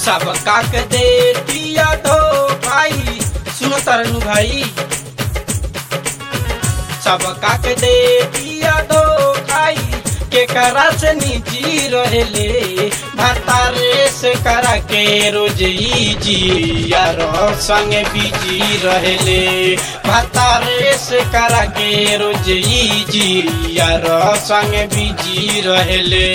सब काक दे दिया दो भाई सुनो तरनु भाई सब काक दे दिया दो भाई के करा से निजी रहेले भतारे से करा के रोज ई जी यार संग बिजी रहेले भतारे से करा के रोज ई जी यार संग बिजी रहेले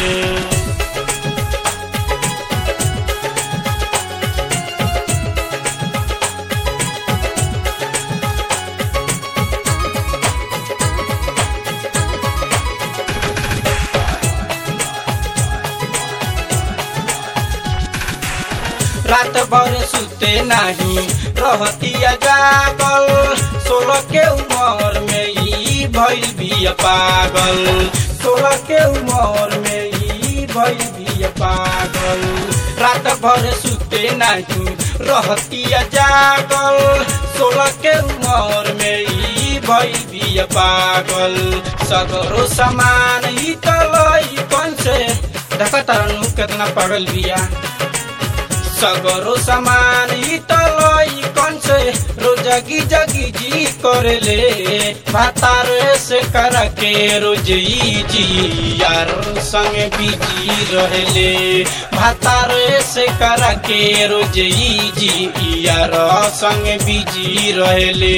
रात भर सुते नहीं रहतिया जागल सोलह के उम्र में ई भइल भी पागल सोलह के उम्र में ई भइल भी पागल रात भर सुते नहीं रहतिया जागल सोलह के उम्र में ई भइल भी पागल सगरो सामान ई तलई कौन से देखा तरनु कितना पागल बिया सगरो सामान ई तलई कौन से रोजगी जगी जी करेले भातार से कर के रोज ई जी यार संग बिजी रहेले भातार से कर के रोज ई जी यार संग बिजी रहेले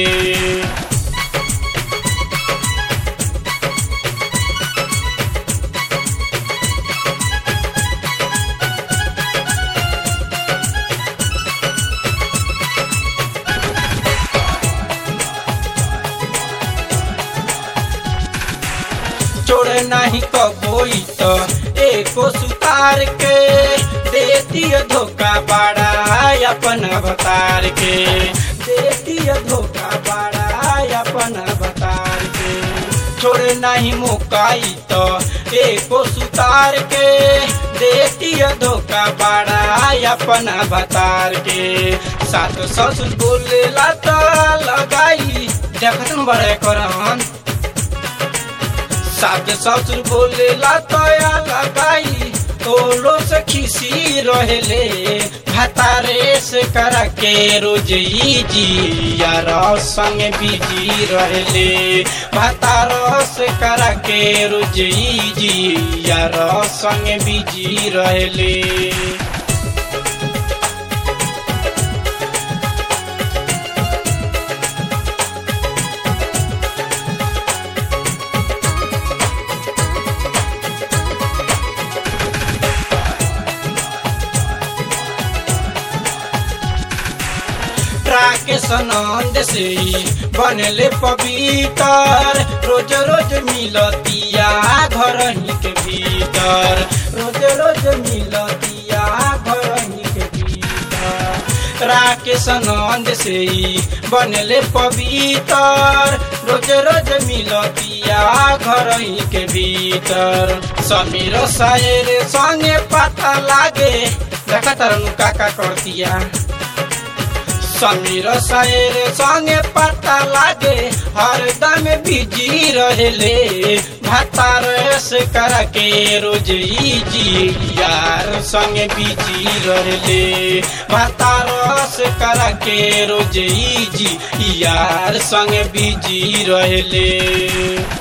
छोड़े नहीं कबोई तो एको सुतार के देती धोखा बड़ा अपन अवतार के देती धोखा बड़ा अपन अवतार के छोड़े नहीं मुकाई तो एको सुतार के देती धोखा बड़ा अपन अवतार के सात ससुर बोलेला तो लगाई देखत बड़े करन साथ ससुर बोलेला तया लगाई तोलो से खिसी रहेले भतारे से करा के रोज ई जी यार संग बिजी रहेले भतार से करा के रोज ई जी यार संग बिजी रहेले राकेश नंद से बनले पवित्र रोज रोज मिलतिया घर ही के भीतर रोज रोज मिलतिया घर ही के भीतर राकेश नंद से बनले पवित्र रोज रोज मिलतिया घर ही के भीतर समीर शायर संगे पता लागे देखा तरनु काका करतिया समीर शायर संगे पता लागे हरदम बिजी रहेले भातार से कर के रोज ई जी यार संगे बिजी रहेले भातार से कर के रोज ई जी यार संगे बिजी रहेले